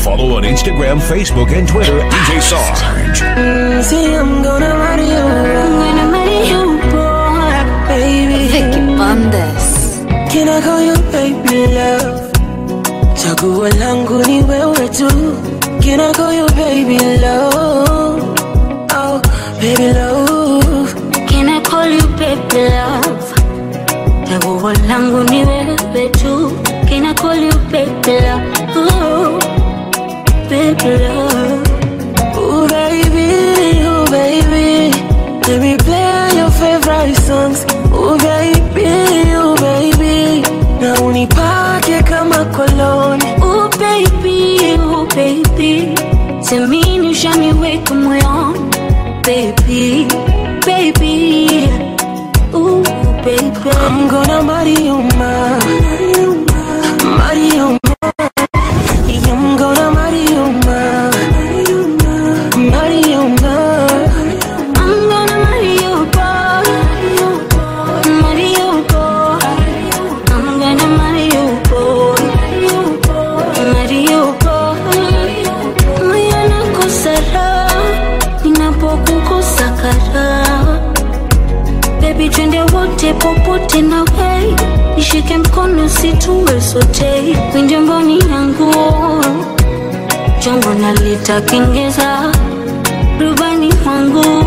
Follow on Instagram, Facebook, and Twitter at DJ Sarge. Mm, see, I'm gonna marry you. I'm gonna marry you, boy, baby. Vicky Bandes. Can I call you baby love? Chaguo langu ni wewe tu. Can I call you baby love? Oh, baby love. Can I call you baby love? Chaguo langu ni wewe tu. Can I call you baby love? Ooh, baby love. Ooh, baby, ooh, baby. Let me play your favorite songs. Ooh, baby, ooh, baby. Na unipake kama koloni. Ooh, baby, ooh, baby. Semini ushaniweka moyoni. Baby, baby. Ooh, baby. I'm gonna marry you, ma. Marry you, ma. I'm gonna marry you, ma. Marry you, ma. I'm gonna marry you, boy. Marry you, boy. I'm gonna marry you, boy. Marry you, boy. Moyo nakosa raha ninapokukosa karaha. Baby, twende wote popote na wei, nishike mkono situwe sote, kwenye mboni yangu chombo nalitakengeza rubani wangu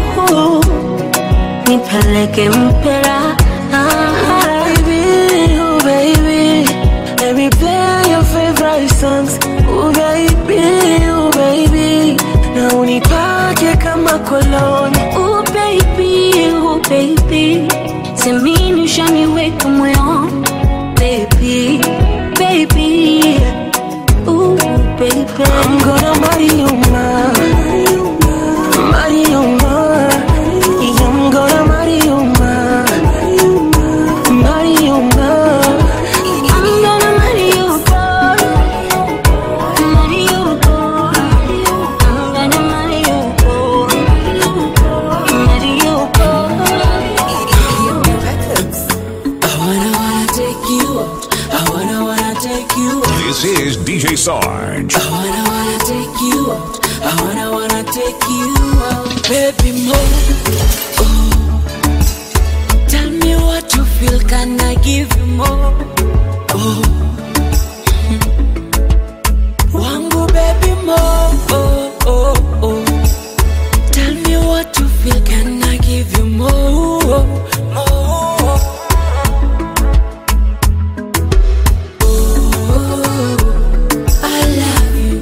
nipeleke mpera Baby, oh baby. Let me play your favorite songs. Oh baby, oh baby. Na unipake kama koloni. oh baby, oh baby semini ushaniweka moyoni baby, baby, oh baby I'm gonna marry you, ma. Marry you, ma. I'm gonna marry you, ma. Marry you, ma. I'm gonna marry you, boy. Marry you, boy. I'm gonna marry you, boy. Marry you, boy. I wanna, wanna take you out. I wanna, wanna take you out. This is DJ Sarge. I wanna, wanna take you out. I wanna, wanna take you out. Baby, more. Oh. Tell me what you feel. Can I give you more? Oh. Wangu, baby, more. Oh, oh, oh. Tell me what you feel. Can I give you more? More. Oh, I love you.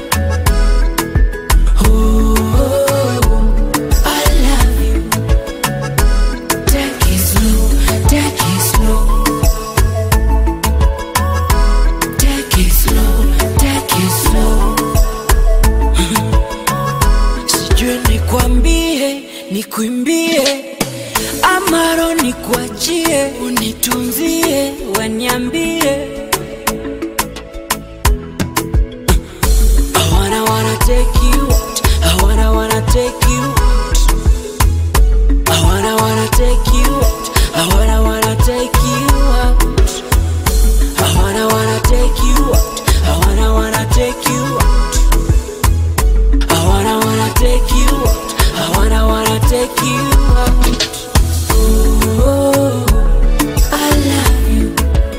Oh, I love you. Take it slow, take it slow. Take it slow, take it slow. Sijui nikwambie, nikuimbie amaro nikuachie, unitunzie, waniambie I wanna wanna take you out. I wanna wanna take you out. I wanna wanna take you out. I wanna wanna take you out. I wanna wanna take you out. I wanna wanna take you out. I wanna wanna take you out. I wanna wanna take you out. Oh, I love you.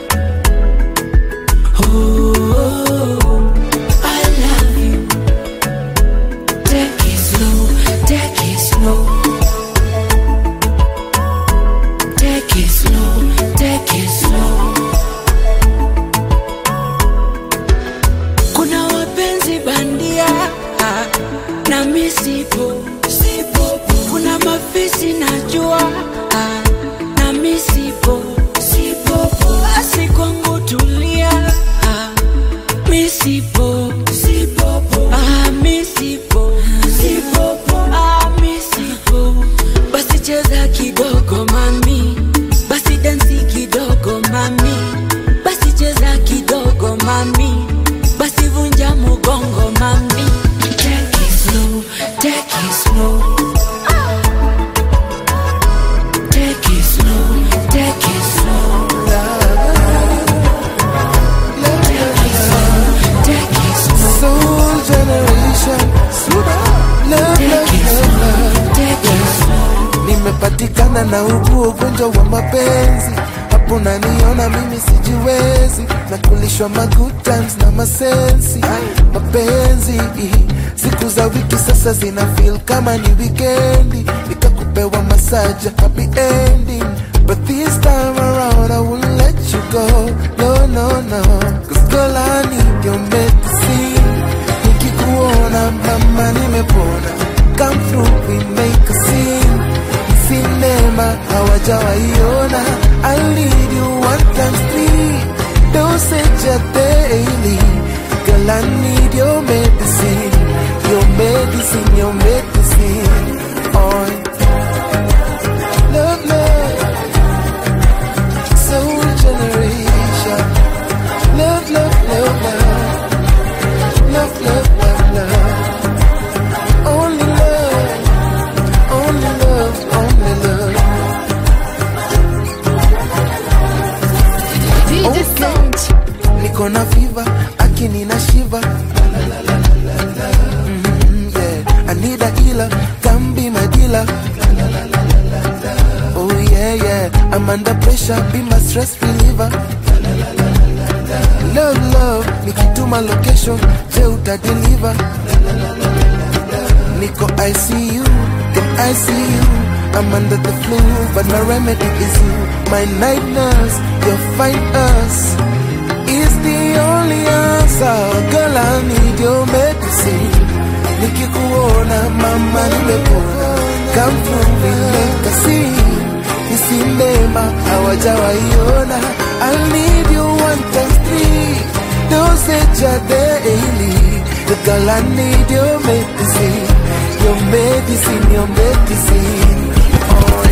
Oh, I love you. Take it slow, take it slow. Take it slow, take it slow. Kuna wapenzi bandia ah, na misipo sipo. Kuna mafisi najua ah, na misipo sipo. Basi kwangu tulia ah, misipo sipo. Ah, misipo sipo. Ah, misipo. Basi cheza kidogo mami, basi dansi kidogo mami, basi cheza kidogo mami, basi vunja mugongo mami. Take it slow, take it slow. Take it slow, take it nimepatikana na ugu ugonjwa wa mapenzi hapo naniona mimi sijiwezi na kulishwa ma good times na masensi mapenzi siku za wiki sasa zina feel kama ni wikendi nikakupewa masaja happy ending but this time around I won't let you go no no no cause girl I need your medicine nikikuona mama nimepona come through we make a scene sinema hawajawaiona I need you one times three dosage ya daily girl I need your medicine your medicine your medicine on love love soul generation love love love love love love love love only love only love, only love. Okay. Niko na fever, akini na shiva. Mhm, yeah. I need a healer, come be my dealer. Oh yeah, yeah. I'm under pressure, be my stress reliever. Love, love, nikituma location, je uta deliver. Nico, I see you, then I see you. I'm under the flu, but my remedy is you. My night nurse, your fine us is the only answer. Girl, I need your medicine. Nikikuona, mama, nimepona. Come through, we make a scene. Isimema, hawajawaiona. I need you one times three. Dosage ya daily. Girl, I need your medicine. Your medicine, your medicine. Oh,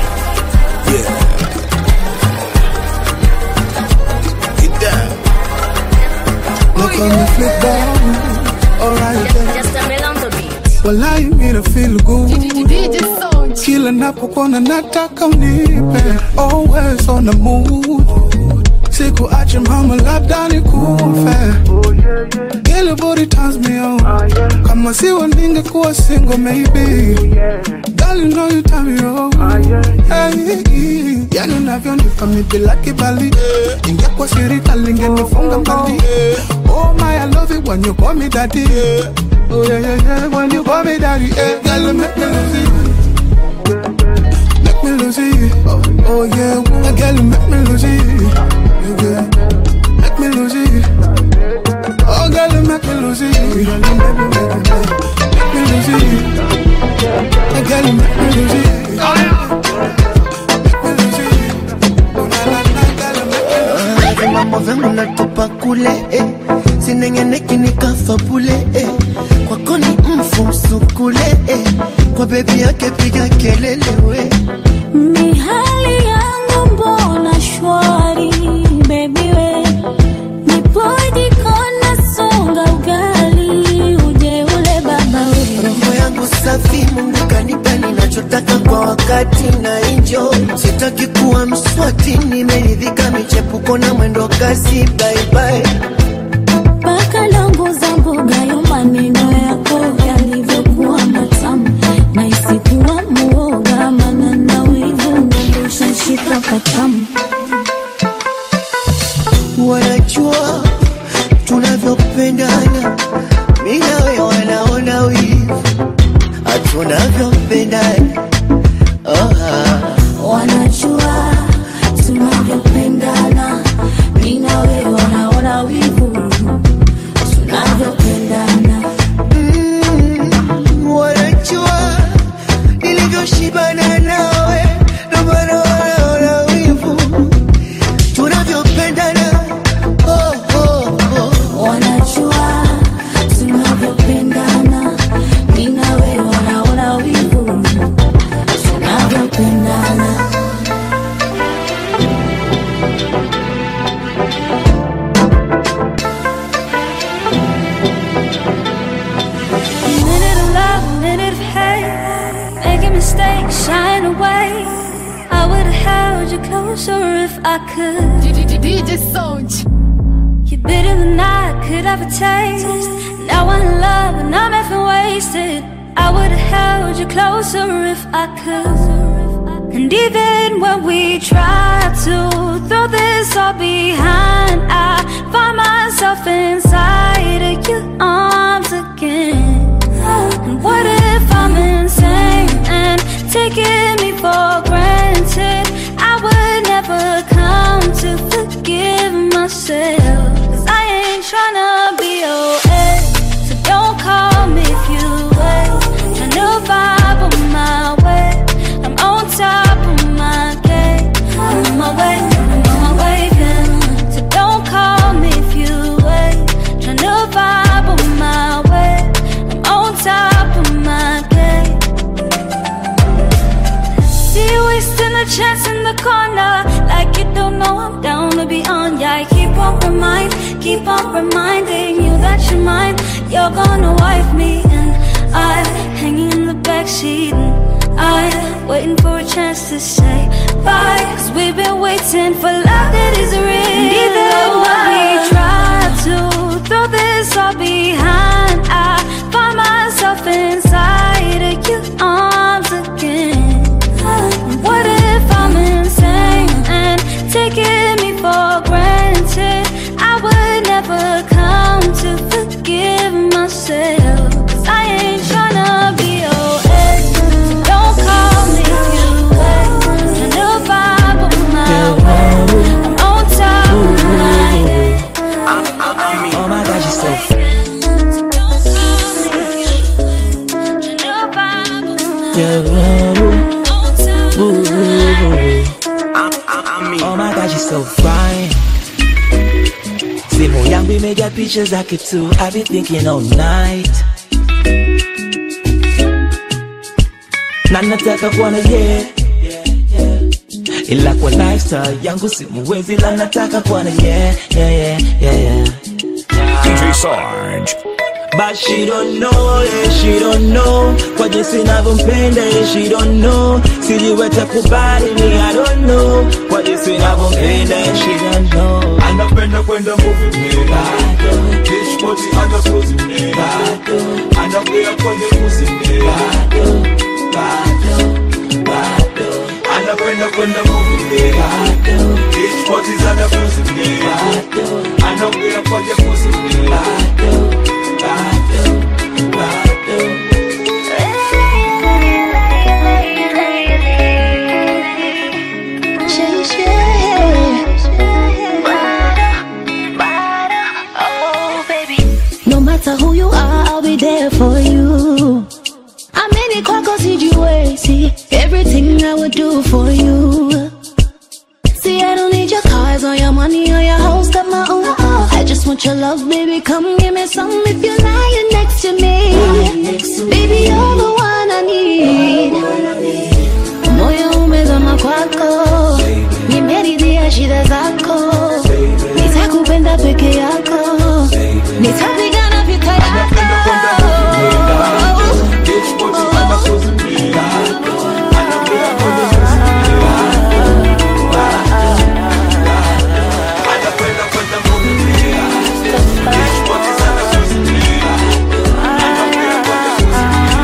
Get down. look on me flip down. Alright then. Just a bell on the beat. Walai mimi feel good kila napokuona nataka unipe always on the mood sikuache mama labda nikufe Girl, your body turns me on kama siwa ningekuwa single maybe Girl, you know you turn me on hey, yani unavyonipa mi bila kibali ingekuwa shirika lingenifunga mbali oh my I love it when you call me daddy oh yeah yeah yeah when you call me daddy hey, girl you make me lose it make me lose it oh, oh yeah girl you make me lose it yeah, yeah. make me lose it Oh, girl, you make me lose it. Girl, you make me, make me, make me lose it. Oh, girl, you make me lose it. Make me lose it. Oh, na, na, na, girl, you make me lose it. mambo vyangu natupa kule eh. sinengeneki nikafa bule eh. kwako ni mfusu kule eh. kwa bebi yake piga kelele we Ni hali yangu mbona shwari baby we Nipoje kona songa ugali uje ule baba we roho yangu safi mungu kanipa ninachotaka kwa wakati na injo sitaki kuwa mswati nimeridhika michepuko na mwendo kasi baibai Paka longo za mboga yo maneno yako yalivyokuwa matamu na isikuwa muoga maana na wivu ndosha shika patamu wanajua tunavyopendana mi nawe wanaona wivu hatunavyopendana oh, ah. wanajua tunavyopendana mi na wewe wanaona wivu tunavyopendana Mm, wanajua nilivyoshibana nawe ndo maana wanaona wivu tunavyopendana oh, oh, oh. wanajua tunavyopendana mi na wewe wanaona wivu tunavyopendana minute of love, a minute of hate. Making mistakes, shying away. I would have held you closer if I could. DJ Sound. You're bitter than I could ever taste. Now I'm in love and I'm effing wasted. I would have held you closer if I could. And even when we try to throw this all behind, I find myself inside of your arms again. And what if I'm insane and taking me for granted? I would never come to forgive myself. Cause I ain't tryna be your ex. So don't call me if you wait. Tryna vibe on my way. I'm on top of my game. I'm on my way, I'm on my way, yeah. So don't call me if you wait. Tryna vibe on my way. I'm on top of my game. See you wasting a chance in the corner Like you don't know I'm down to be on Yeah, I keep on remind, keep on reminding you that you're mine You're gonna wife me and I Hanging in the backseat and I Waiting for a chance to say bye Cause we've been waiting for love that is real Even when we try to throw this all behind I find myself inside of your arms again what if I'm insane and taking me for granted? I would never come to forgive myself. 'Cause I ain't tryna be your ex. So don't call me if you wait. Tryna vibe on my way. I'm on top of my head. Oh my gosh, you're so Don't call me if you wait. Tryna vibe on my yeah. on top of my head. Oh my gosh, you're so fine. Simu yangu imejaa picha zake tu, I've been thinking all night. Na nataka kuwa na ye ila kwa lifestyle yangu simuwezi, ila nataka kuwa na ye yeah, yeah, yeah, yeah. DJ Sarge. But she don't know, yeah, she don't know Kwa jinsi navyompenda, yeah, she don't know Sijiweta kubali ni I don't know Kwa jinsi navyompenda, yeah, she don't know anapenda kwenda movie mnera dishpoti anakuzi mnera anakwea kwenye kuzi mnera anapenda kwenda movie mnera dishpoti zanakuzi mnera anakwea kwenye kuzi mnera No matter who you are, I'll be there for you. I'm in it kwako sijiwezi. Everything I would do for you. See, I don't need your cars or your money or your house, got my own. I just want your love, baby. Come give me some if you're lying next to me. Baby, you're the one I need. Moyo umezama kwako, nimeridhia shida zako, nitakupenda peke yako, nitapigana vita yako. dishpoti anakuzi mnera anakwea kwenye kuzi mnera anapenda kwenda movie mnera dishpoti zanakuzi mnera anakwea kwenye kuzi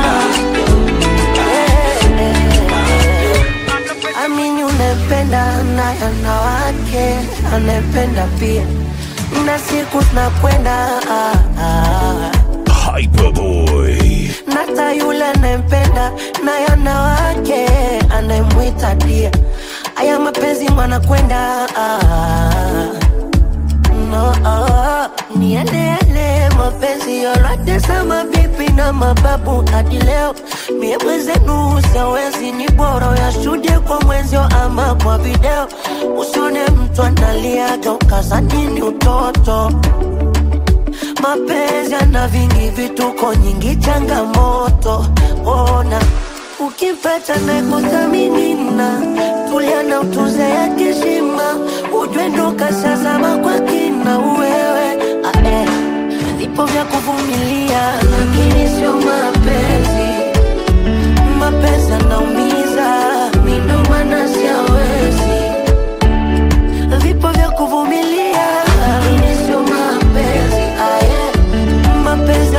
mnera amini unapenda naye anawake anapenda pia na siku zinakwenda ah, ah. Hyperboy. nata yule anayempenda naye anawake anayemwita dia aya mapenzi mwanakwenda ah, no, ah, niendele mapenzi yote sama bibi na mababu hadi leo mie mwenzenu siawezi ni bora yashuhudie kwa mwenzio ama kwa video usione mtu analiaga ukazanini utoto mapenzi yana vingi vituko nyingi changamoto ona ukipata na kuthaminina tulia na utuze ya kishima ujwe ndo kashazama kwa kina uwewe ae vipo vya kuvumilia lakini sio mapenzi mapenzi anaumiza minomana siawezi vipo vya kuvumilia lakini sio mapenzi aye mapenzi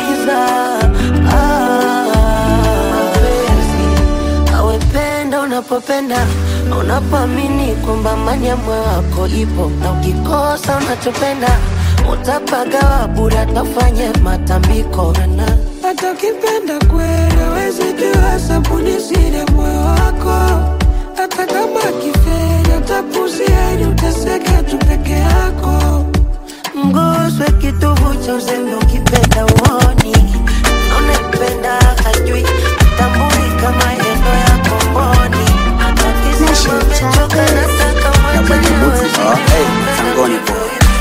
anaumiza ah, mapenzi awependa unapo unapopenda na unapoamini kwamba amani ya moyo wako ipo, na ukikosa unachopenda utapagawa bure, atafanye matambiko na hata ukipenda kweli hawezi jua sabuni siri ya moyo wako hata kama kiferi atapuzia ili uteseke tu peke yako mguswe kitovu cha uzembe ukipenda uoni unaipenda hajui tambui kama endo ya komboni atakisema mechoka nataka Sangoni po.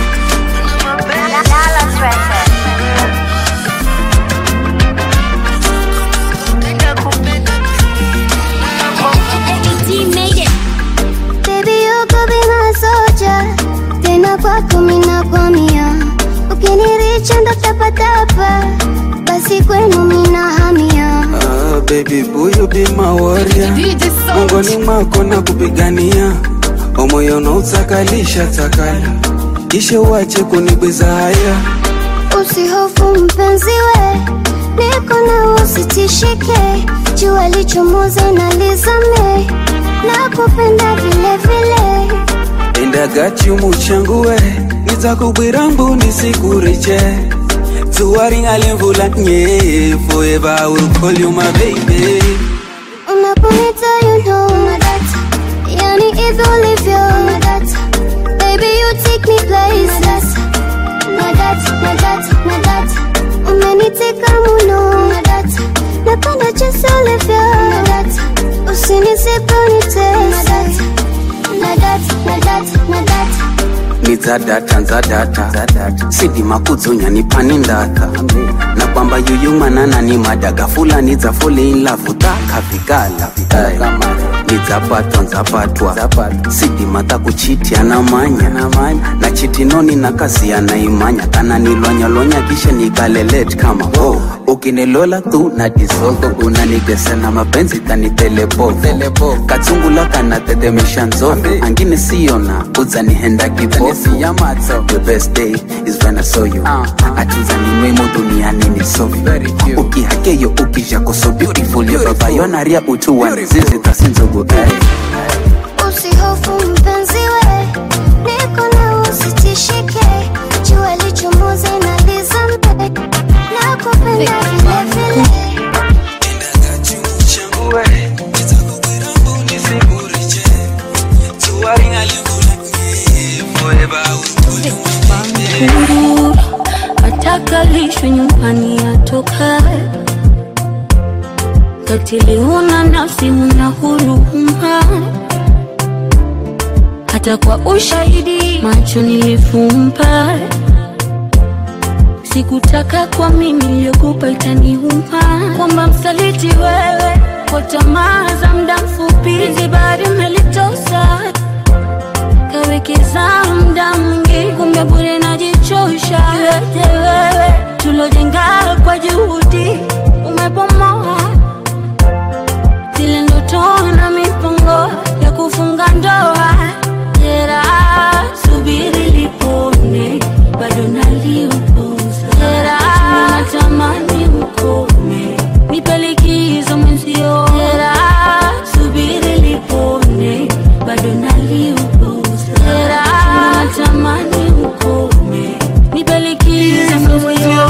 Baby, you could be my soldier. Tena kwako mina kwamia, ukiniricha ndo tapatapa, basi kwenu mina hamia. Ah, baby boo you be my warrior mongoni mwako na kupigania omoyo nautakalisha takala kisha uache kunibwiza haya Usihofu mpenzi we, niko na usitishike, jua lichomoze na lizame, nakupenda vile vile. endagachiumu changu we nitakubwira mbu nisikuriche tuwaringalimvula nye forever I will call you my baby Unaponita you know na data, yani hivi ulivyo na data, baby you take me places na data, na data, na data, umeniteka muno na data, napenda jinsi ulivyo na data, usinisipe unitese na data, na data, na data, na data. nizadata nzadata sidima kudzonya nipani ndaka na kwamba yuyumanana ni madaga fulani dza folein-lavu takavikala nidzapatwa nzapatwa sidima takuchiti anamanya na chitinoni nakaziya naimanya kana nilwanyalwanya kisha nikalelet kama oh. ukinilola tu na disoldo kunanigesena mapenzi kanitelepo katsungula kana tetemesha nzoto angine siyona udzanihenda kipofu the best day is when I saw you atiza nimwemo duniani ni so ukihakeyo ukijako so beautiful yo baba yonaria utuwa nizizi tasinzogo eh. Usihofu mpenzi we, niko na usitishike, jua lichomoze na lizame, nakupenda vile vile. huru atakalishwe nyumbani atokae katili huna nafsi huna huruma hata kwa ushahidi macho nilifumba sikutaka kwa mimi niliyokupa itaniuma kwamba msaliti wewe kwa tamaa za muda mfupi zibari umelitosa kawekeza muda mwingi kumbe bure najichosha yote wewe tulojenga kwa juhudi umepomoa zile ndoto na mipango ya kufunga ndoa jera subiri lipone bado naliupuza jera natamani ukome nipe likizo mwenzio jera subiri lipone bado naliupuza jera natamani ukome nipe likizo mwenzio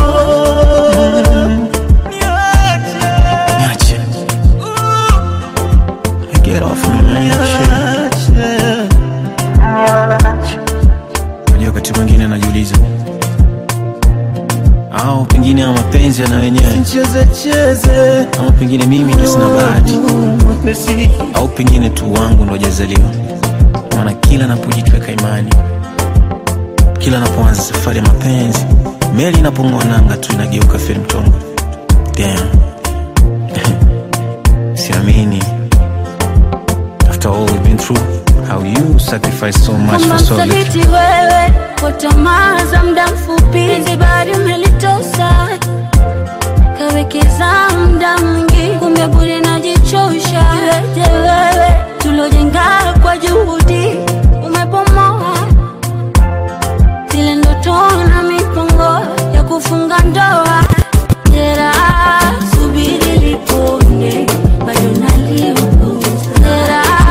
Niache. Get off my man, shit. Unajua wakati mwingine najiuliza au pengine ama mapenzi yana wenyewe ama pengine mimi ndo sina bahati au pengine tu wangu ndo jazaliwa maana kila napojitweka imani kila napoanza safari ya mapenzi meli inapong'oa nanga tu inageuka feri mtongo Damn. siamini after all we've been through how you sacrifice so much kwamba for so little msaliti wewe kwa tamaa za muda mfupi zibari umelitosa kawekeza muda mwingi kumbe bure najichosha yote wewe tulojenga kwa juhudi umepomoa zile ndoto na mipango ya kufunga ndoa jera subiri lipone bado naliupuza jera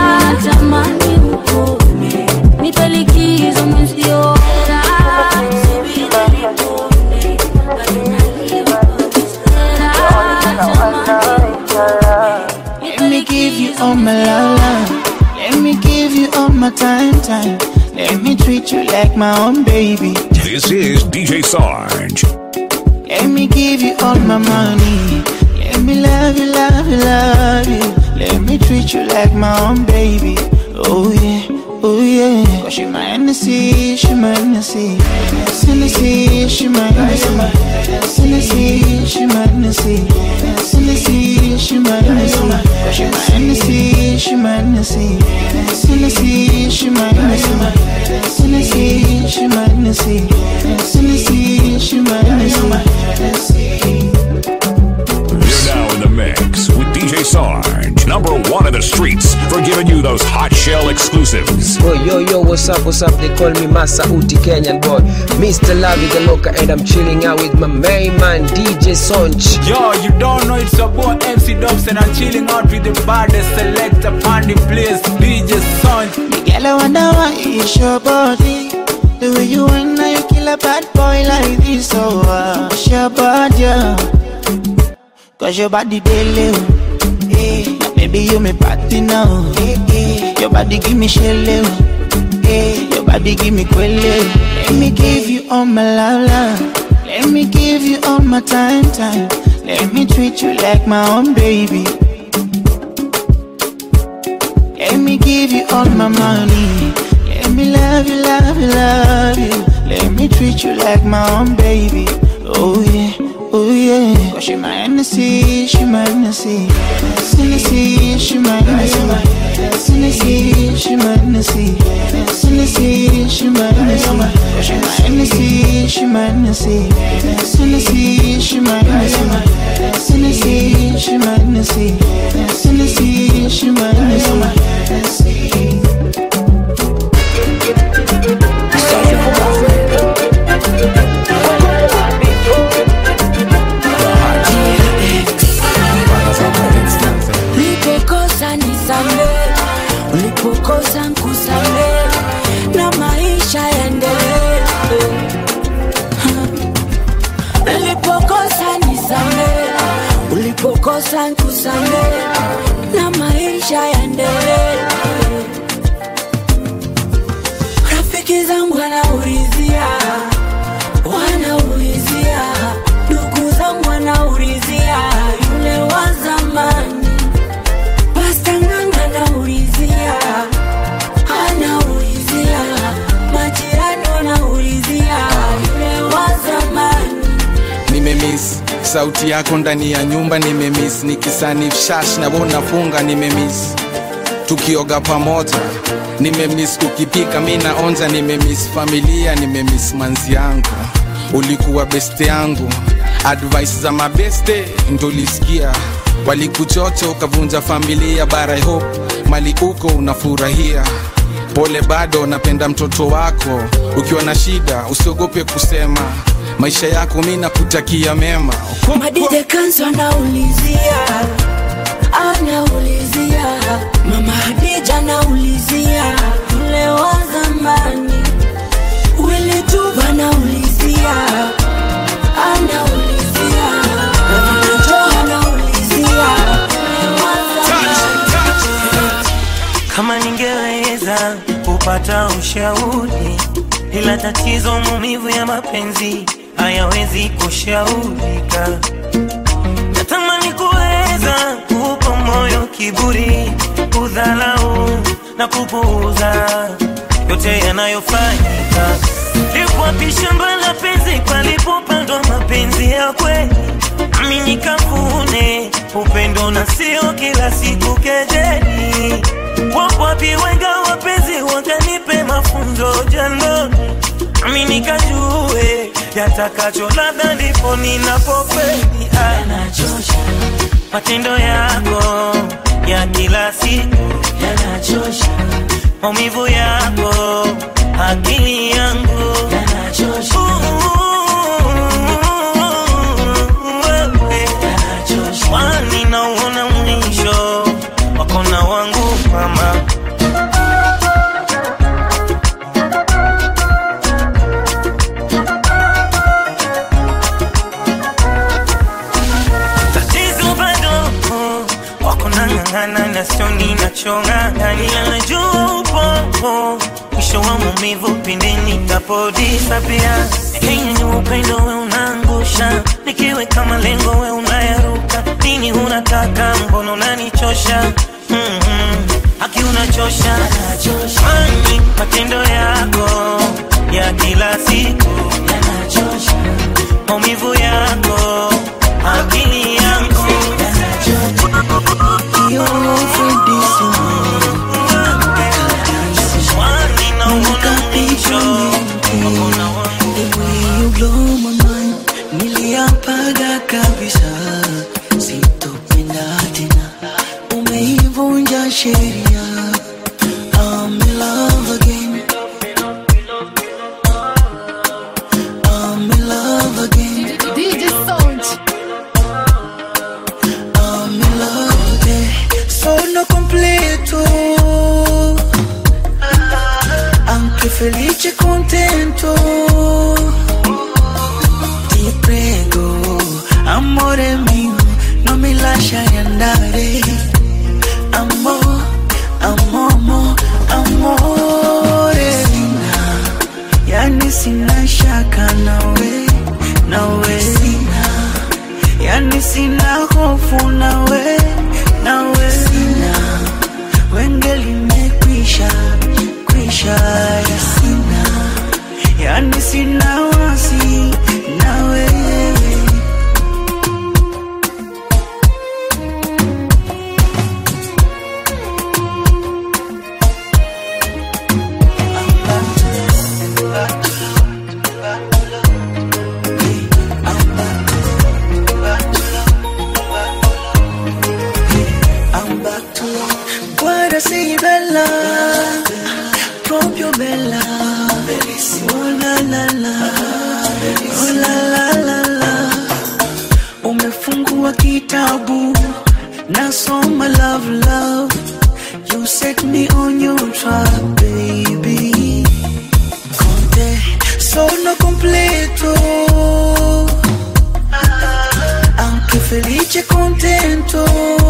time. Let me treat you like my own baby. This is DJ Sarge. Let me give you all my money. Let me love you, love you, love you. Let me treat you like my own baby. Oh yeah, oh yeah. Cause she my Hennessy, she my Hennessy. Hennessy, she my Hennessy. Hennessy, she my Hennessy. Hennessy, she my Hennessy. Cause she my Hennessy, she my Hennessy. Hennessy, she my Hennessy. Hennessy, she my Hennessy. Hennessy, she my Hennessy. You're now in the mix with DJ Sarge, number one in the streets, for giving you those hot shell exclusives. Oh, yo, yo, what's up, what's up? They call me Masa Uti Kenyan boy. Mr. Lavi the Loca, and I'm chilling out with my main man, DJ Sonch. Yo, you don't know it's your boy MC Dubs and I'm chilling out with the baddest selector on the place, DJ Son. Girl, I wonder why it's your body. The way you want now, you kill a bad boy like this. So, uh, it's your body, yeah. Cause your body daily. Hey, now baby, you me party now. Hey, hey. Your body give me shell. Hey, your body give me quelle. Let me give you all my love, love. Let me give you all my time, time. Let me treat you like my own baby. Let me give you all my money. Let me love you, love you, love you. Let me treat you like my own baby. Oh yeah, oh yeah. Cause she my Hennessy, she my Hennessy. Hennessy, she my Hennessy. Hennessy, she my Hennessy. Hennessy, she my Hennessy. Cause she my Hennessy, she my Hennessy. Hennessy, she my Hennessy. Hennessy, she my Hennessy. Hennessy, she my Hennessy. ulipokosa nisamee, ulipokosa nkusamee, na maisha yaendelee. Ulipokosa nisamee, ulipokosa nkusamee, na maisha yaendelee. Rafiki zangu wanaulizia, wanaulizia, ndugu zangu wanaulizia, yule wa zamani Pasta Nganga anaulizia, anaulizia, majirani wanaulizia, yule wa zamani. nimemiss sauti yako ndani ya nyumba nimemiss nikisanif shash na wewe unafunga nimemiss tukioga pamoja nimemiss ukipika mi naonja nimemiss familia nimemiss manzi yangu ulikuwa beste yangu advice za mabeste ndolisikia walikuchocha ukavunja familia bara I hope mali uko unafurahia pole bado napenda mtoto wako ukiwa na shida usiogope kusema maisha yako mi nakutakia mema Madide Kanso anaulizia, anaulizia, mama Hadija anaulizia, yule wa zamani. Willy Tuba anaulizia, anaulizia, Ravana Joe anaulizia, yule wa zamani. kama ningeweza kupata ushauri, ila tatizo maumivu ya mapenzi hayawezi kushaurika. Natamani kuweza kuupa moyo kiburi, kudhalau na kupuuza yote yanayofanyika. Lipo wapi shamba la penzi palipopandwa mapenzi ya kweli? Nami nikavune upendo na sio kila siku kejeli. Wapo wapi wenga wapenzi wakanipe mafunzo jandoni, nami nikajue yatakacho, labda ndipo ninapofeli. Yanachosha matendo yako ya kila siku, yanachosha maumivu yako, akili yangu yanachosha Kwani nauona mwisho wako na wangu mama tatizo bado wako na ng'ang'ana na sio ninachong'ang'ania najua upo mwisho wa maumivu pindi nitapodisapia Kenya ni upendo we unaangusha nikiweka malengo we unayaruka nini unataka mbona unanichosha mm-hmm. haki unachosha Kwani matendo yako ya kila siku maumivu yako akili yangu niliapaga kabisa sitopenda tena umeivunja sheria I'm in love again I'm in love again DJ Sound. I'm in love again Sono completo Anche felice e contento Ti prego, amore mio Non mi lasciare andare Amor, amomo, amore Sina, yani sina shaka nawe Nawe Sina yani sina hofu nawe nawe sina wenge limekwisha kwisha sina yani sina wasi nawe Guarda sei bella, proprio bella, bellissima. Oh la la la, oh la la la la. Umefungua kitabu, nasoma love love. You set me on your track, baby. Conte, sono completo. Anche felice e contento.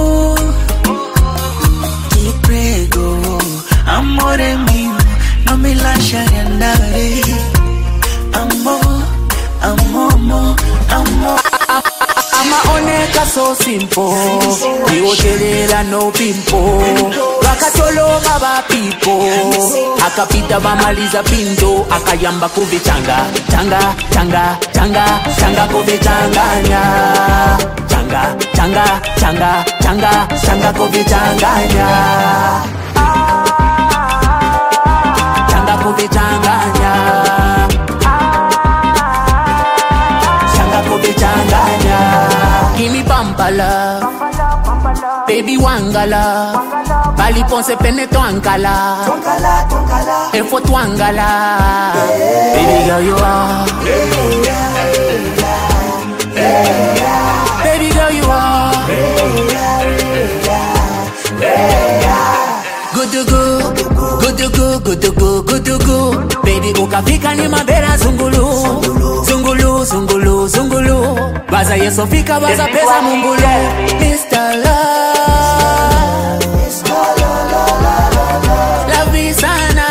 Ti prego, amore mio, non mi lasciare andare. Amor, amomo, amor. amaoneka so simple iwotelela no pimpo vakatoloma vapipo akapita vamaliza pinto akayamba kuvichanga changa changa changa changa kuvichanganya changa changa changa changa changa kuvichanganya changa kuvichanganya changa kuvichanganya Gimme bumper love Baby wangala Bali ponce pene twangala Efo twangala Baby girl you are Baby girl you are Good to go Good to go, good to go, good to go Baby ukafika ni mabera zungulu Zungulu, zungulu, zungulu Baza yeso fika baza pesa mungulu Mr. Love Love sana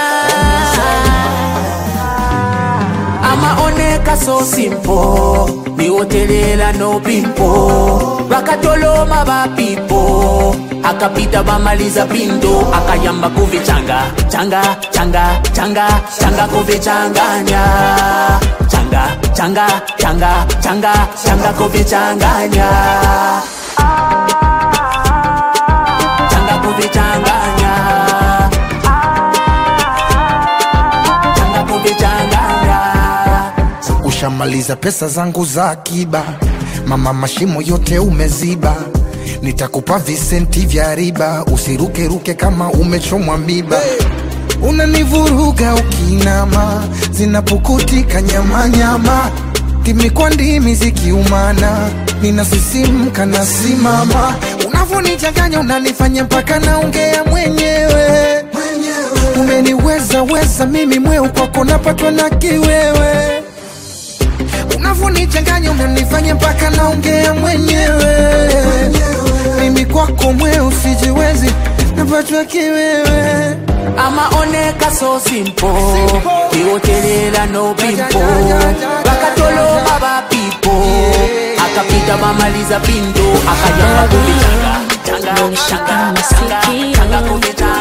amaoneka so simple niwotelela no pimpo vakatoloma vapipo akapita vamaliza pindo akayamba kuvichanga changa changa changa changa kuvichanganya changa changa changa changa changa kuvichanganya changa kuvichanganya changa kuvichanganya ushamaliza pesa zangu za akiba mama mashimo yote umeziba nitakupa visenti vya riba usirukeruke kama umechomwa miba unanivuruga ukinama zinapukutika nyamanyama ndimi kwa ndimi zikiumana ninasisimka nasimama unavonichanganya unanifanya mpaka naongea mwenyewe umeniweza weza mimi mweu kwako napatwa na kiwewe unavonichanganya unanifanya mpaka naongea mwenyewe mimi kwako mweu sijiwezi napatwa kiwewe amaoneka so simple iwotelela no pimpo bakatoloma bapipo akapita mamaliza pindo akajamba kuvichanga Nilishika masikio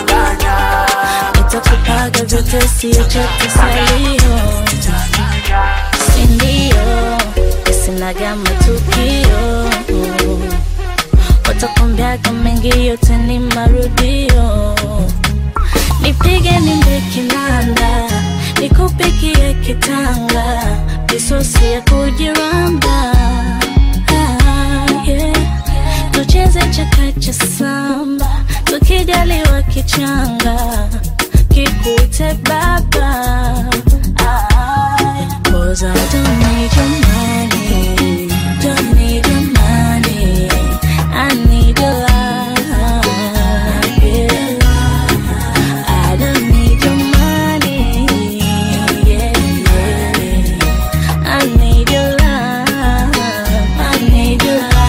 nitakupaga vyote sio chote salio sindio isinaga matukio watakwambiaga mengi yote ni marudio nipige nimbe kinanda nikupikie kitanga visosi ya kujiramba ah, yeah. tucheze chakacha samba tukijaliwa kichanga kikute baba ah, cause I don't need your money don't need your money I need your love yeah. I don't need your money yeah, yeah. I need your love I need your love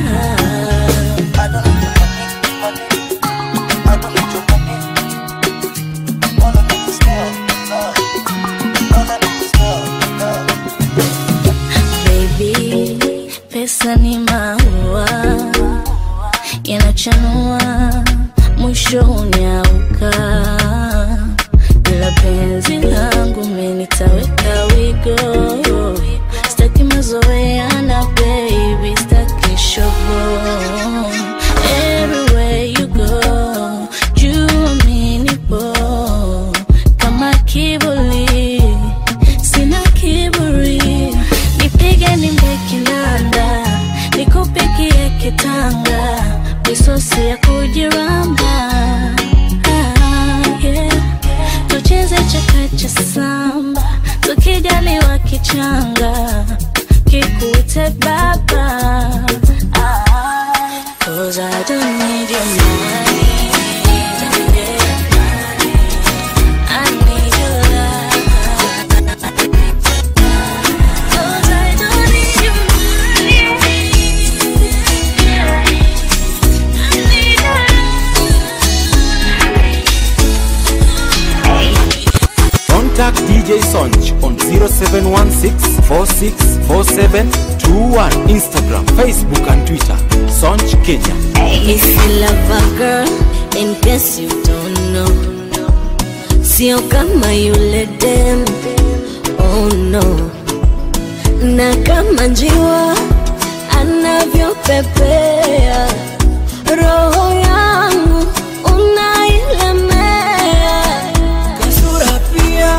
Baby, pesa ni maua yanachanua, mwisho unyauka, ila penzi langu menitaweka wigo, staki mazoeana baby, staki shogo Everywhere you go, juu mi nipo kama kivuli sina kiburi, nipige nimbe kinanda, nikupikie kitanga, misosi ya kujiramba ah, yeah. tucheze chakacha samba, tukijaliwa kichanga, kikute baba ah, Cause I don't need your money I need your love Cause I don't need your Contact DJ Sonch on 0716 464721 Instagram, Facebook and Twitter. Sonch Kenya. If you love a girl, in case you don't know, sio kama yule dem, oh no. Na kama njiwa anavyopepea, roho yangu unailemea. Kasura pia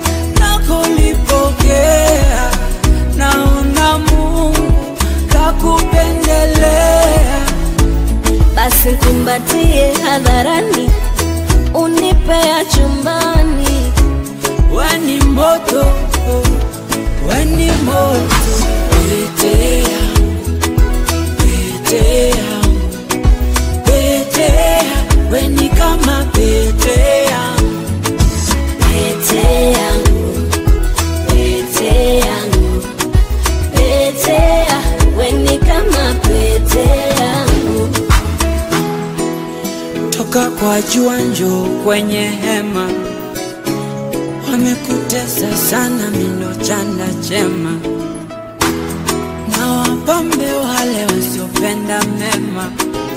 nakulipokea, naona Mungu kakupendelea. Basi kumbatie hadharani, unipea chumbani. Weni moto, weni moto, pete yangu, pete yangu, pete yangu, weni kama pete yangu, Pete yangu, pete yangu, pete ya, weni kama pete yangu. toka kwa jua njoo kwenye hema, wamekutesa sana mindo chanda chema, na wapambe wale wasiopenda mema,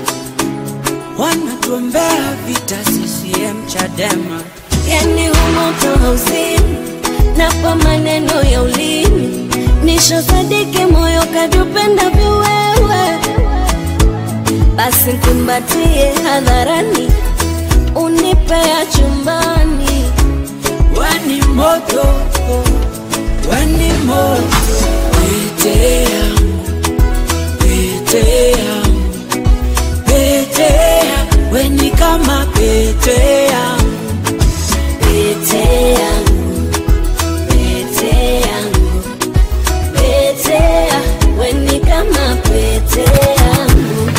wanatuombea vita CCM Chadema. Yani humoto hauzini, napa maneno ya ulimi, nishosadiki moyo kadupenda viwewe. Basi kumbatie hadharani, unipea chumbani. Weni moto, weni moto, pete yangu, pete yangu, pete yangu, weni kama pete yangu, Pete yangu, pete yangu, pete ya, weni kama pete yangu.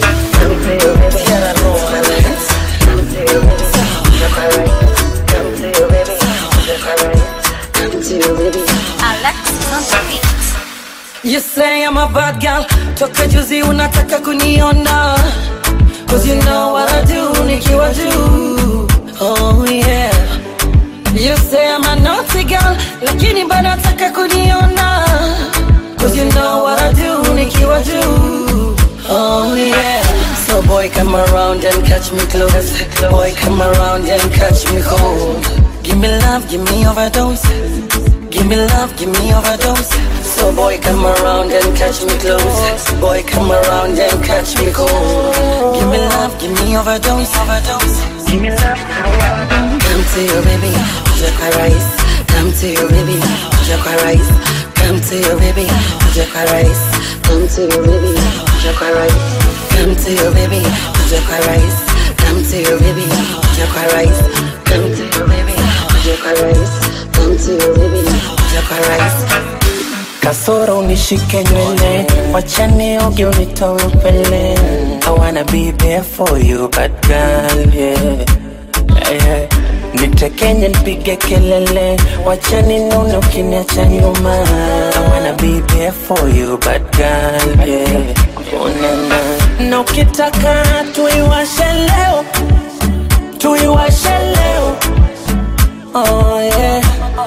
You say I'm a bad girl, toka juzi unataka kuniona Cause you know what I do nikiwa juu Oh yeah. You say I'm a naughty girl, lakini bado nataka kuniona. Cause you know what I do, nikiwa juu. Oh yeah. So boy come around and catch me close. Boy come around and catch me cold. Give me love, give me overdose. Give me love, give me overdose. So boy come around and catch me close. Boy come around and catch me cold. Give me love, give me overdose. Overdose. Give me love, Come to your baby, Jaka rice. Come to your baby, Jaka rice. Come to your baby, Jaka rice. Come to your baby, Jaka rice. Come to your baby, Jaka rice. Come to your baby, Jaka rice. Come to your baby, Jaka rice. Come to your baby, Jaka rice. kasoro unishike nywele wachane oge unitoe upele I wanna be there for you bad girl yeah. Yeah. nitekenye nipige kelele wachani nune ukiniacha nyuma I wanna be there for you bad girl yeah. Unana. na ukitaka tuiwashe leo tuiwashe leo oh, yeah.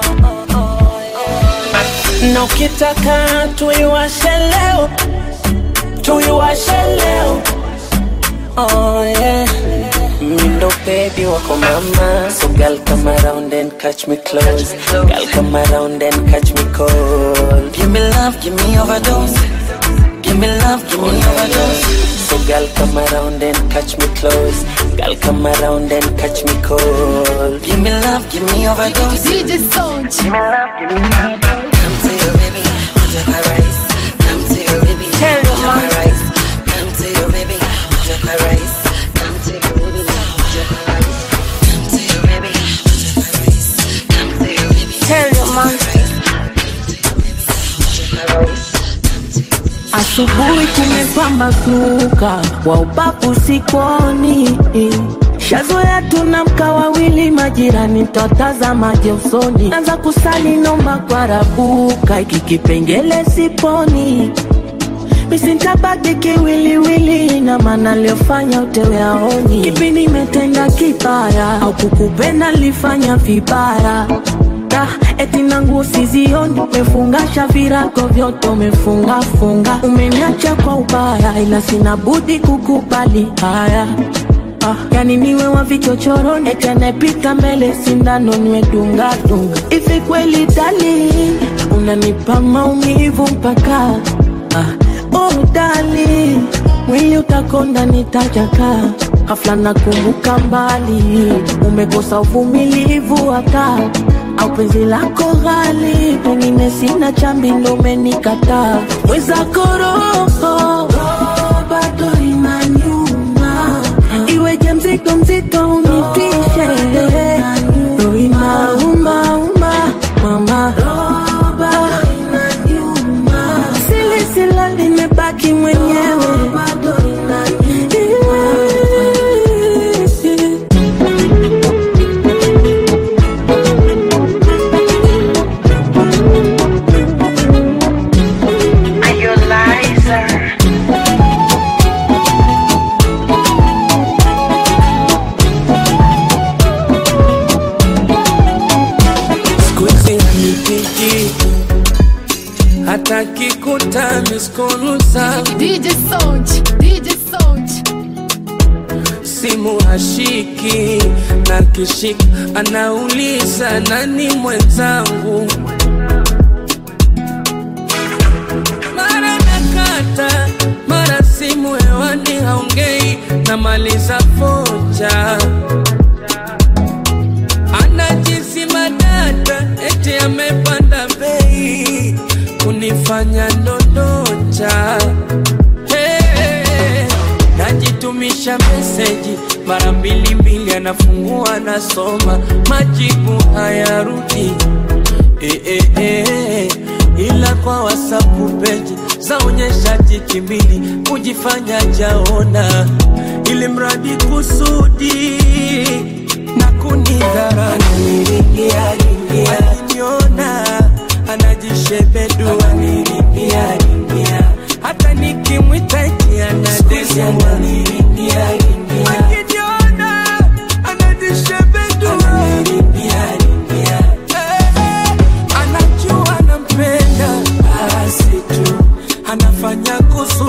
na ukitaka tuiwashe leo tuiwashe leo oh, yeah. mindo baby wako mama so girl come around and catch me close girl come around and catch me cold Give me love, give me overdose. Give me love, give me overdose. So girl come around and catch me close Girl come around and catch me cold Give me love, give me overdose. DJ Sound. Give me love, give me overdose. Come to your baby, Jaka rice. Come to your baby, Jaka rice. Come to your baby, Jaka rice. Come to your baby, Jaka rice. Come to your baby, Jaka rice. Come to your baby, Tell your man. Jaka rice. Asubuhi kumepambazuka, wa ubavu sikoni. Shazoea tunamka wawili, majirani twatazamaje usoni. Anza kusali nomba kwa rabuka, iki kipengele siponi misintabaki kiwiliwili na maana liofanya utewe aoni kipi nimetenda kibaya au kukupenda lifanya vibaya Da, eti nangu sizioni umefungasha virago vyote umefungafunga umeniacha kwa ubaya ila sina budi kukubali haya Ah, yani niwe wa vichochoroni eti anayepita mbele sindano niwe dungadunga hivi kweli dali unanipa maumivu mpaka ah, oh dali mwili utakonda nitajaka hafla nakumbuka mbali umekosa uvumilivu hata au penzi lako ghali pengine sina chambi ndo umenikataa mwezako roho bado inaniuma iweje mzito mzito unitishe roho inaumauma mama silisila limebaki mwenyewe siku hizi hanipigi hata kikuta miskolu zangu DJ Sound. DJ Sound. simu hashiki na kishika anauliza nani mwenzangu mara nakata mara simu hewani haongei namaliza foja anajizima data eti amepanda bei kunifanya ndondocha hey, najitumisha meseji mara mbili mbili anafungua anasoma majibu hayarudi eh, eh, eh, ila kwa wasapu peji zaonyesha jiki mbili kujifanya jaona ili mradi kusudi na kunidhara akiniona anajishebedu hata nikimwita eti anadesiana akiniona anajishebedu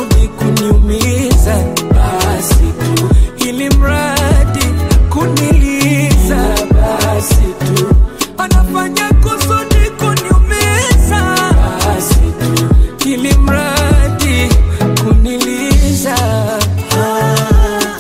kusudi kuniumiza basi tu ili mradi kuniliza basi tu anafanya kusudi kuniumiza basi tu ili mradi kuniliza ah,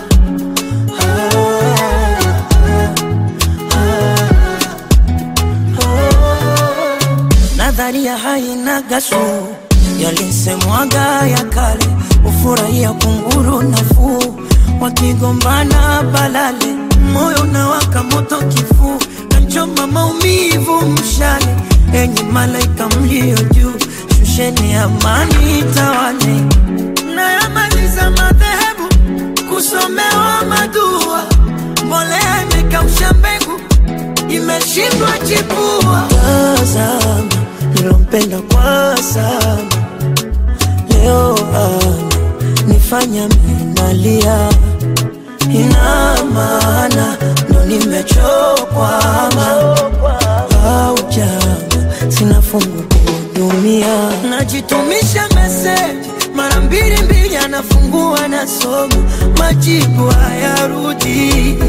nadharia haina gasu yalisemwaga ya kale ufurahia kunguru nafuu wakigombana balale moyo unawaka moto kifuu nachoma maumivu mshale enyi malaika mlio juu shusheni amani tawale nayamaliza madhehebu kusomewa madua mbolea imekausha mbegu imeshindwa chipua tazama nilompenda kwa sana leo ana nifanya minalia ina maana ndo nimechokwa au jama sina fungu kuhudumia najitumisha meseji mara mbili mbili anafungua nasoma majibu hayarudi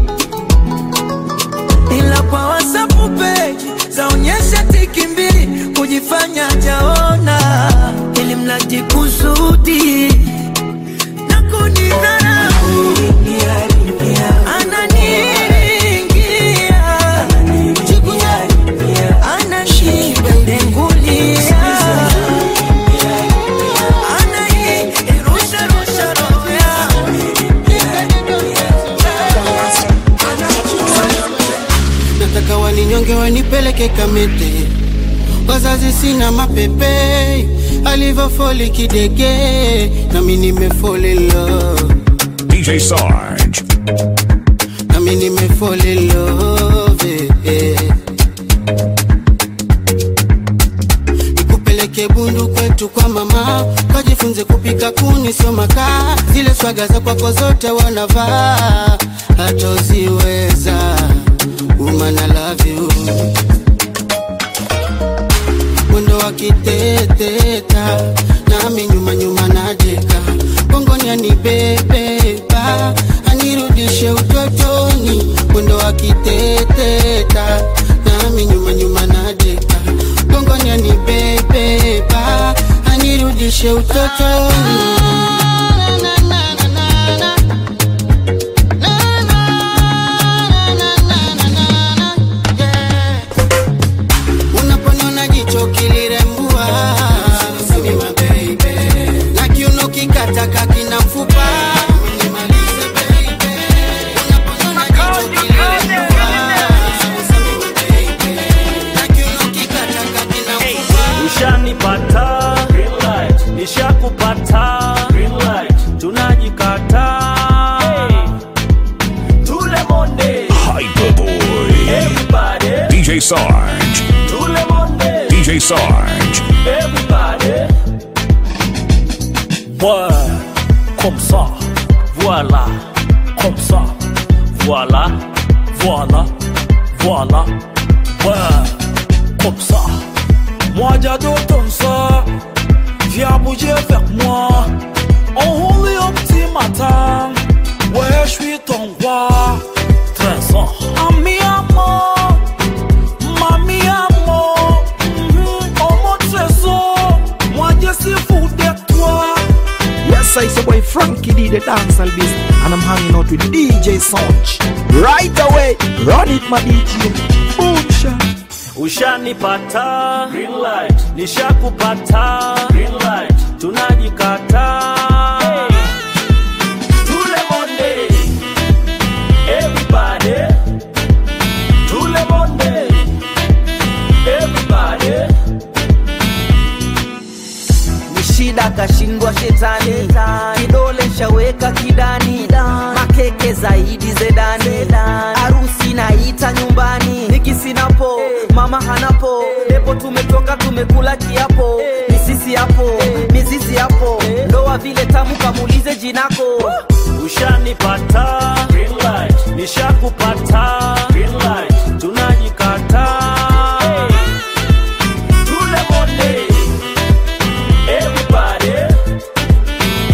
ila kwa wasapu peji zaonyesha tiki mbili kujifanya jaona ili mradi kusudi na kunidharau ananiringia ananidengulia anairusharusha roho nataka waninyonge wanipeleke kamete wazazi sina mapepe alivyofoli kidege nami nimefoli love DJ Sarge. nami nimefoli love eh. nikupeleke bundu kwetu kwa mama kajifunze kupika kuni sio makaa zile swaga za kwako zote wanavaa hatoziweza woman I love you mwendo wa kiteteta nami nyuma nyuma najeka gongoni anibebeba anirudishe utotoni mwendo wa kiteteta nami nyuma nyuma najeka gongoni anibebeba anirudishe utotoni unaponiona jicho kilirembua na kiuno kikataka kina mfupa ushanipata nishakupata tunajikata tule monde Hyperboy. everybody DJ Sarge. tule monde DJ Sarge. everybody ouais comme ça voilà comme ça voilà voilà voilà ouais comme ça moi j'adore ton ça viens bouger avec moi on roule au petit matin ouais je suis ton roi trésor ami amour mami amour mhm, oh mon trésor moi je suis fou de toi Yes, I say boy Frankie D, the dancehall beast, and I'm hanging out with DJ Sonch. Right away, run it, my DJ. Boom shot. ushanipata Green light. nishakupata Green light. tunajikata tule monde everybody tule monde everybody ni shida kashindwa shetani kidole shaweka kidani makeke zaidi zedani harusi naita nyumbani nikisinapo mama hanapo depo tumetoka tumekula kiapo misisi hapo mizizi hapo ndoa vile tamu kamulize jinako ushanipata Green light. nishakupata Green light. tunajikata tule monde everybody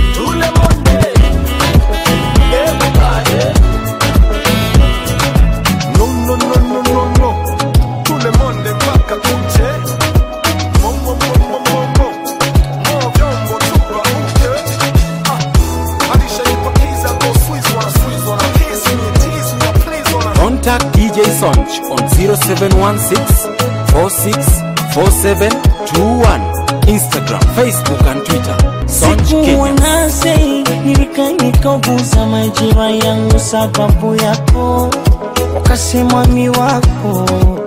Sonch on 0716 464721. Instagram, Facebook and Twitter. Sonch Sikuwa Kenya. nasi nilika nikauguza majira yangu sababu yako, ukasema mi wako,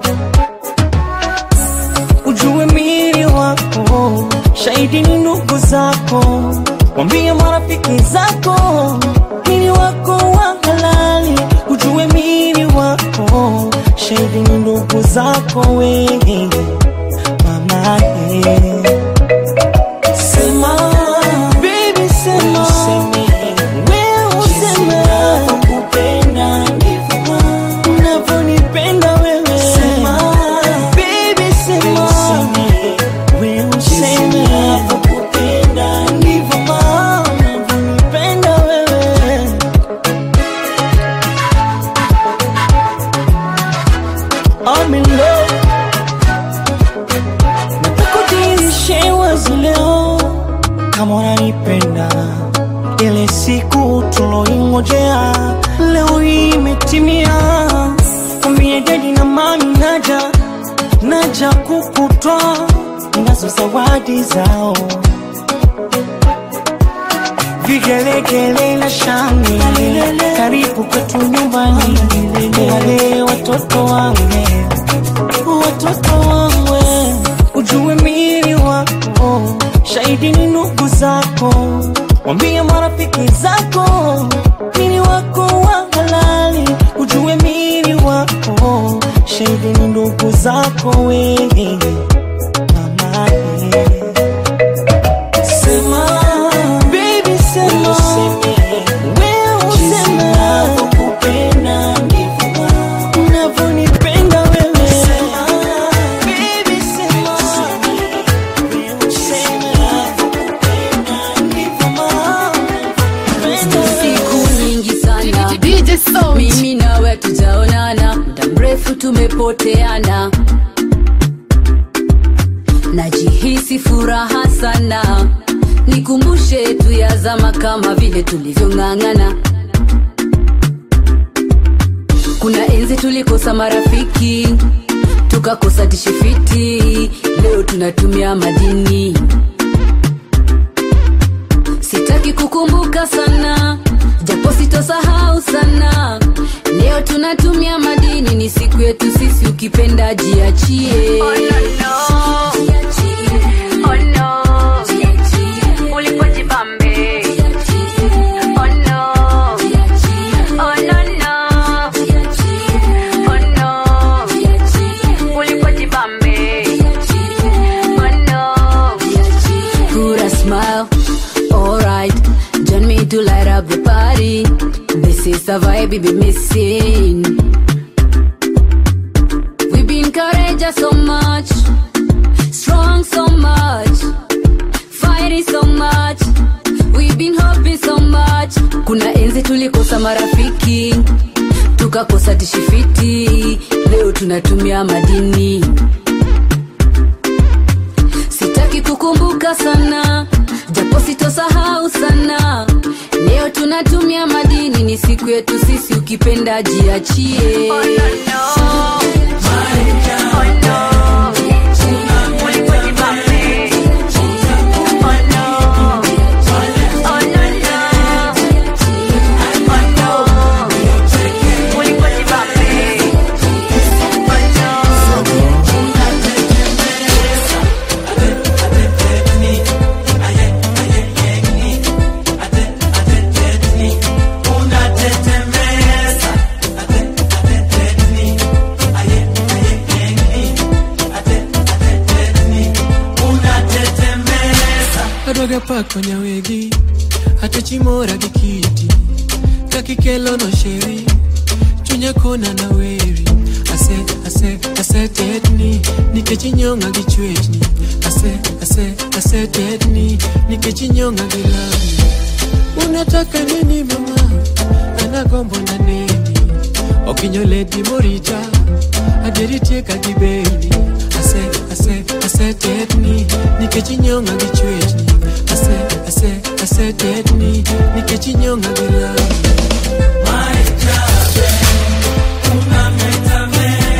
ujue mili wako, shahidi ni ndugu zako, wambie marafiki zako, mili wako wa halali, ujue mili wako, shahidi ni ndugu zako wewe mama yeah. Sema, baby sema, wewe useme nakupenda ndivyo unavyonipenda wewe. Sema, baby sema, wewe useme nakupenda ndivyo unavyonipenda wewe. I'm in love Nakudhihirishe wazi leo kama unanipenda, ile siku tuloingojea leo hii imetimia. Mwambie dedi na mami naja, naja kukutwa, ninazo zawadi zao vigelegele na shangwe, karibu kwetu nyumbani, wale watoto wangu watoto wangu, ujue mili wako, shahidi ni ndugu zako, wambie marafiki zako, mili wako wa halali, ujue mili wako, shahidi ni ndugu zako wewe mama yeah. Sema, baby sema, wewe useme nakupenda ndivyo unavyonipenda wewe. Baby sema, wewe useme nakupenda ndivyo siku nyingi sana mimi nawe tujaonana muda mrefu tumepoteana najihisi furaha sana nikumbushe tu ya zama kama vile tulivyong'ang'ana kuna enzi tulikosa marafiki tukakosa tishifiti leo tunatumia madini sitaki kukumbuka sana japo sitosahau sana leo tunatumia madini ni siku yetu sisi ukipenda jiachie oh, no, no. Oh, no. Ulipojibambe. Oh, no. Oh, no, no. Oh, no. Ulipojibambe. Oh, no. Put a smile alright. Join me to light up the party. This is the vibe we be missing. We've been courageous so much, strong so much, fighting so much. We've been hoping so much. Kuna enzi tulikosa marafiki, tukakosa tishifiti. Leo tunatumia madini. Sitaki kukumbuka sana japo sitosahau sana leo tunatumia madini ni siku yetu sisi ukipenda jiachie oh, no, no. Oh, no. Ulipojibambe. Oh, no. Oh, no, no. Oh, no. Ulipojibambe. adwaga pako nyawegi atechimora gi kiti kakikelo no sheri chunya kona na weri ase ase asetetni nikech inyonga gi chwechni ase ase asetetni nikech inyonga gi lami unataka nini mama anagombo na neni okinyoledi morita aderitieka gi beni ase ase asetetni nikech inyonga gi chwechni ase ase asetetni nikech inyonga gi lami Una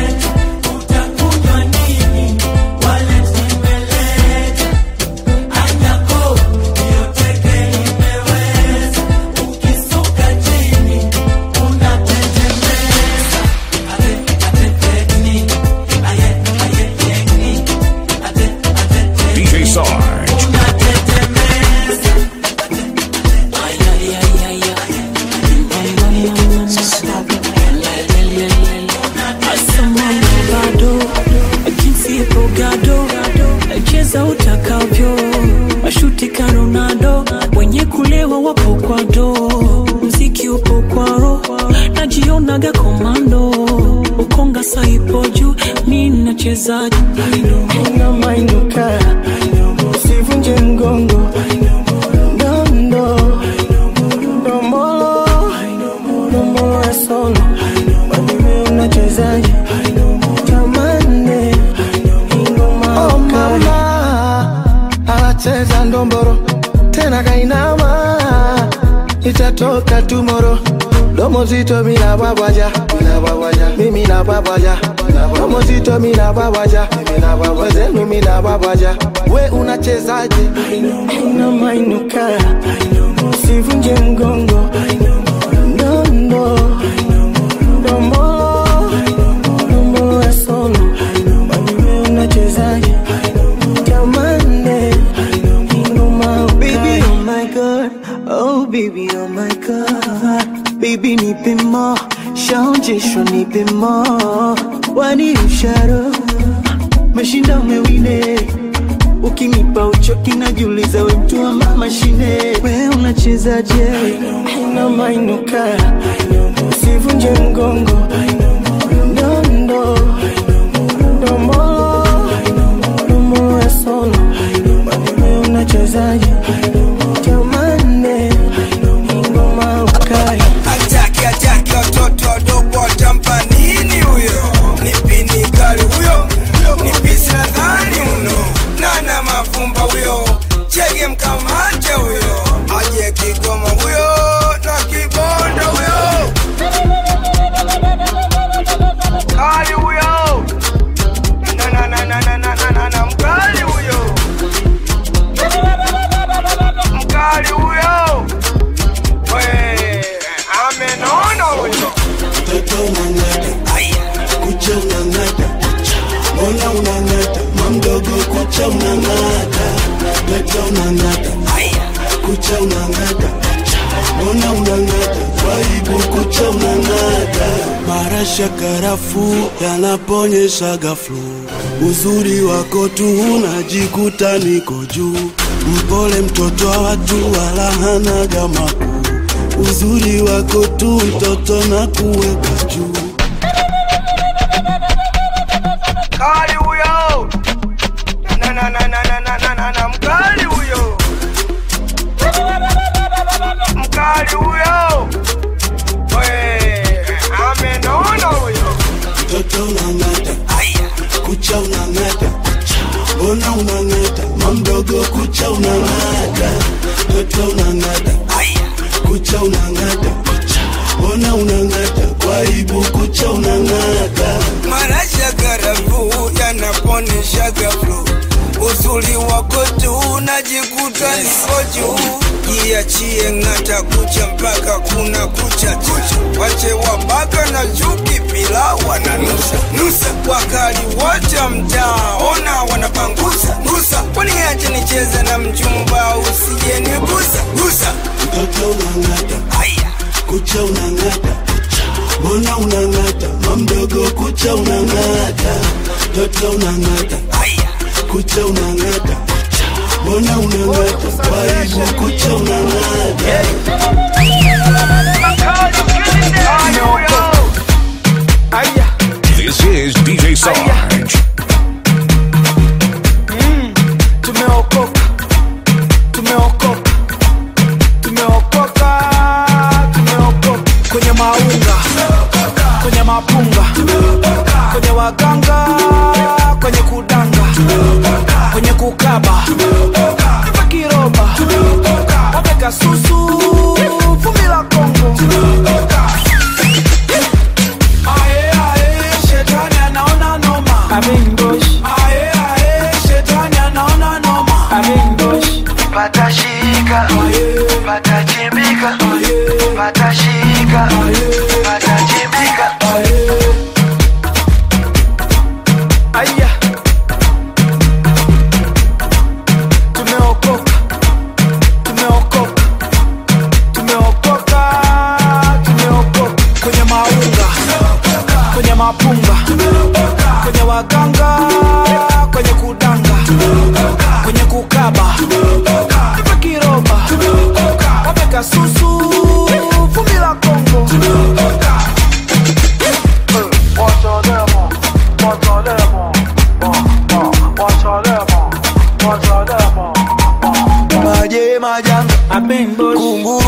kama wapo kwa do mziki upo kwa ro najionaga komando ukonga saipo juu mi nachezaji unamainuka usivunje mgongo ndondo ndombolo ndombolo ya solo wewe unachezaje tamane ingoma oh mama anacheza ndomboro tena kainama itatoka tumoro domo zito mina babaja mimi na babaja domo zito mina babaja wezenu mina babaja we unachezaje unamainuka usivunje mgongo ndondo ndombolo ndombolo ya solo wewe unachezaje tamane ingoma baby oh my god oh baby oh my god baby nipe mo shaonjesho nipe mo wani usharo mashinda umewine ukinipa uchoki najiuliza we mtu wa mashine we unachezaje unamainuka usivunje mgongo ndondo ndombolo ndombolo ya solo wewe unachezaje tamane ingoma ukai ataki ataki watoto wadogo watampa nini huyo nipini kali huyo nipisi nadhani uno nana mavumba huyo chege mkamate huyo aje kigoma huyo na kibondo huyo kali huyo na na na na na na na na na mkali huyo mkali huyo we amenona huyo Mtoto unang'ata, kucha unang'ata, mbona unang'ata, mamdogo kucha unang'ata, mtoto unang'ata, kucha unang'ata, mbona unang'ata, waibu kucha unang'ata. Marasha karafu yanaponyesha ghaflu, uzuri wako tu unajikuta niko juu, mpole mtoto wa watu wala hanaga makuu uzuri wako tu mtoto na kuweka juu mkali huyo na na na na na na na na na mkali huyo mkali huyo we amenona huyo mtoto unang'ata kucha unang'ata mbona unang'ata mamdogo kucha unang'ata mtoto unang'ata kucha unang'ata mbona unang'ata kwa aibu kucha unang'ata marasha karafu yanaponesha gaflu uzuri wako tu najikuta niko juu jiachie ng'ata kucha mpaka kuna kucha kucha wache wabaka na chuki pila wananusa nusa wakali wote mtaa ona wanapangusa nusa waniache nicheze na mchumba usije nigusa gusa mtoto unang'ata kucha unang'ata mbona unang'ata mamdogo kucha unang'ata mtoto unang'ata kucha unang'ata mbona unang'ata kwa aibu kucha unang'ata This is DJ Sarge. tumeokoka tumeokoka tumeokoka tumeokoka kwenye maunga kwenye mapunga kwenye waganga kwenye kudanga kwenye kukaba Nipe kiroba wameka susu vumbi la kongo Aye, aye, shetani anaona noma Amingosh. Aye, aye, shetani anaona noma Amingosh. patashika patachimbika patashika patachimbika Aya. Tumeokoka. Tumeokoka. Tumeokoka. Tumeokoka. Kwenye maunga kwenye mapunga kwenye waganga kwenye kudanga kwenye kukaba Nipe kiroba wameka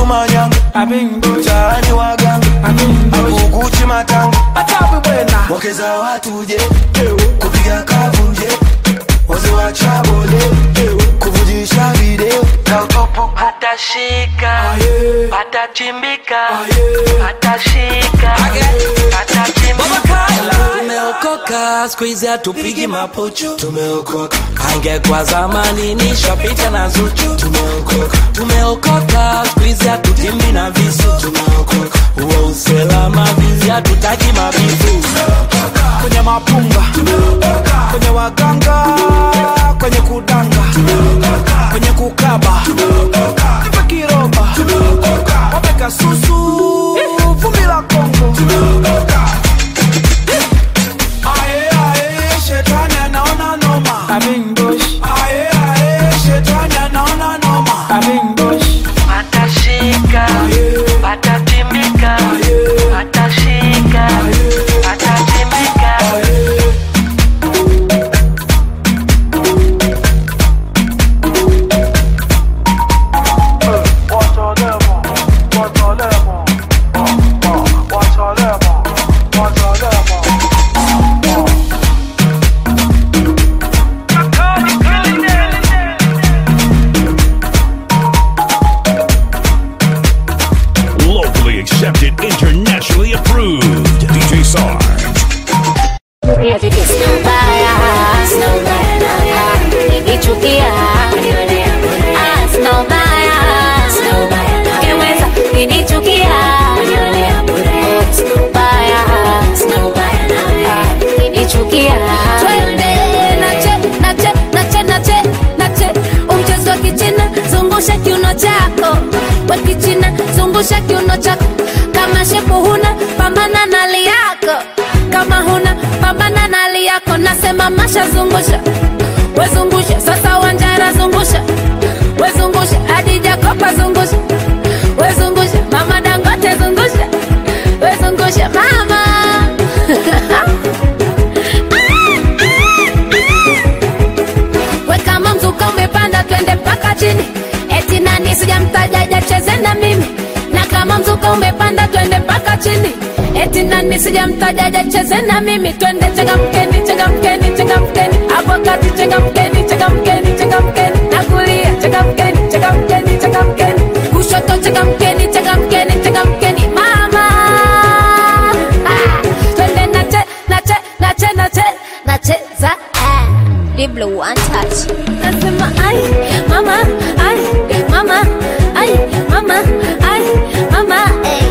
manyanga mtaani waganga akukuchi matanga wakeza watu je kupiga kavunje waze wa chabole kuvujisha video patashika patachimbika patashika patachimbika tumeokoka skuizi hatupigi mapuchu tumeokoka angekwa zamani nishapita na zuchu tumeokoka tumeokoka skuizi hatutimbi na visu tumeokoka huo usalama vizi hatutaki mabifu kwenye mapunga kwenye waganga kwenye kudanga kwenye kukaba kipa kiroba wapeka susu vumbi la kongo Aye, aye, shetani anaona noma Aye, aye, shetani anaona noma patashika patachimbika patashika patachimbika Locally accepted, internationally approved. DJ Sarge. Nichukia Ah, sina ubaya Ukiweza kunichukia Oh, sina ubaya Sina ubaya Kunichukia Twende nache nache nache nache nache Umchezo wa kichina zungusha kiuno chako Wa kichina zungusha kiuno chako Kama shepu huna pambana na hali yako Kama huna pambana na hali yako Nasema masha zungusha wezungusha sasa wanjara zungusha wezungusha hadi jakopa zungusha wezungusha mama dangote zungusha wezungusha mama we kama mzuka umepanda twende mpaka chini eti nani sijamtaja jacheze na mimi na kama mzuka umepanda twende mpaka chini eti nani sijamtaja jacheze na mimi twende changamkeni changamkeni changamkeni hapo kati changamkeni changamkeni changamkeni na kulia changamkeni changamkeni changamkeni kushoto changamkeni changamkeni changamkeni mama ah, twende nache nache nache nache nacheza ah. Diblo one touch nasema ai mama ai mama ai mama ai mama ai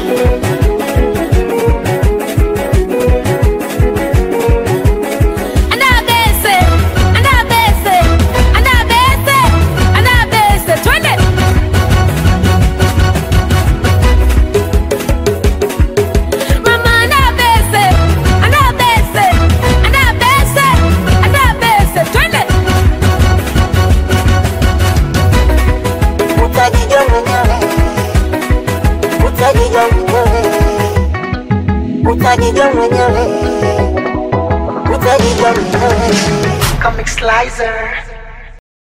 Anabese, anabese, anabese, anabese, twende. Mama anabese, anabese, anabese, anabese, twende. Utajijua mwenyewe, utajijua mwenyewe, utajijua mwenyewe, utajijua mwenyewe. Comic Slicer